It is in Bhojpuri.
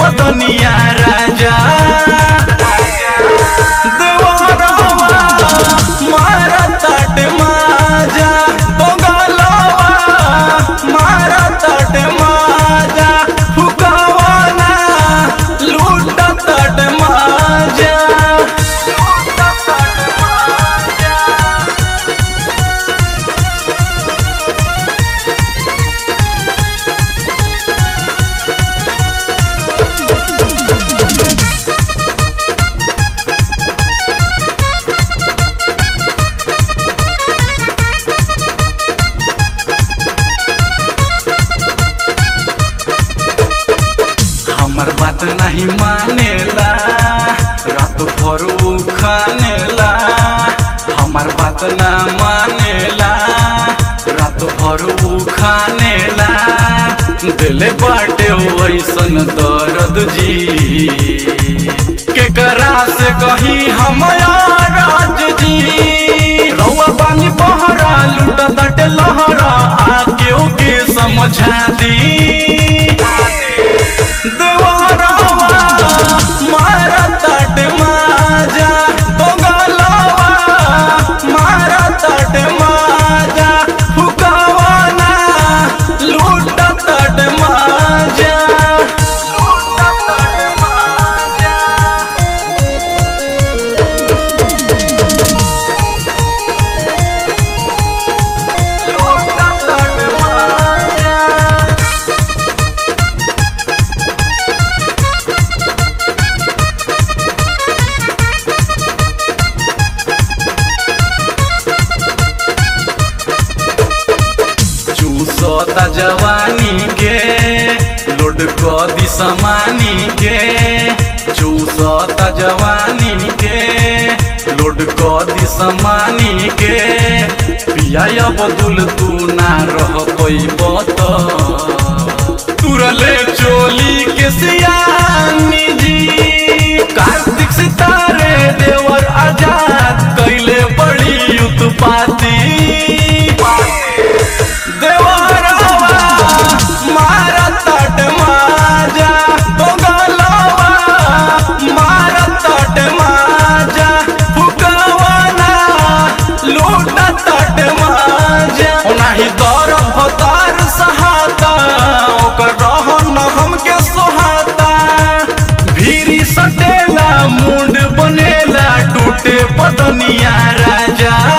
पतनिया राजा देवरवा मारा तट माजा बगलवा मारा तट माजा फुकवाना लूट तट माजा लूट तट माजा हमर बात नहीं मानेला रात भर उ खानेला हमर बात ना मानेला रात भर उ खानेला दिले बाटे वैसन दर्द जी केकरा से कही हम राज जी रउआ पानी बहरा लूटा तटे लहरा आके ओके समझा दी देवरवा मारा तट माजा बगलवा मारा तट माजा फुकवाना लूट तट माजा लूट तट माजा लूट तट माजा चूसता जवानी के लोड क दी समानी के चूसता जवानी के लोड क दी समानी के पिया बदुल तू ना रह पैबत तुरले चोली के सियानी जी कार्तिक सितारे देवर आजाद कैले बड़ी उत्पाती देवरवा मारा तट माजा बगलवा मारा तट माजा फुकवाना लूट तट माजा नाही दर भतार सहाता ओकर रहन हमके सोहाता भीरी सटेला मुंड बनेला टूटे पतनिया राजा